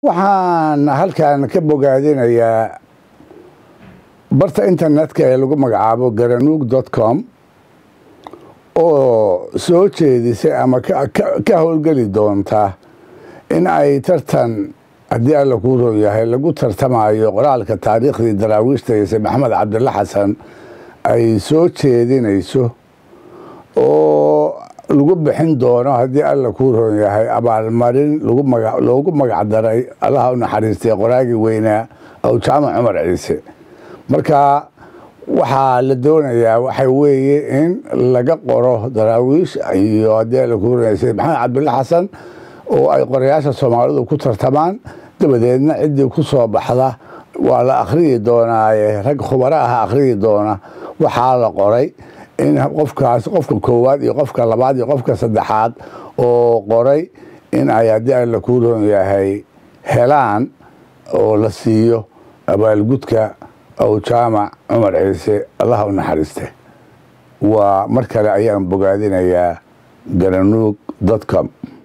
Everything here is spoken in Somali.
waxaan halkan ka bogaadinayaa barta internetka ee lagu magacaabo garanuug dot com oo soo jeedisay ama ka howlgeli doonta in ay tartan haddii alla kuu roon yahay lagu tartamayo qoraalka taariikhdii daraawiishta ise maxamed cabdilla xasan ay soo jeedinayso oo lagu bixin doono haddii alla kuu roon yahay abaalmarin loogu magacdaray allaha u naxariistay qoraagii weynaa aw jaamac cumar ciise marka waxaa la doonayaa waxa weeye in laga qoro daraawiish iyo haddii alla kuu roon yahay sayid maxamed cabdilla xasan oo ay qorayaasha soomaalidu ku tartamaan dabadeedna ciddii ku soo baxda waa la akhriyi doonaaye rag khubaro ah akhriyi doona waxaa la qoray in qofkaas qofka koowaad iyo qofka labaad iyo qofka saddexaad oo qoray in ay haddii alla kuu roon yahay helaan oo la siiyo abaalgudka aw jaamac cumar ciise allaha u naxariiste waa mar kale ayaan bogaadinayaa garanuug dot com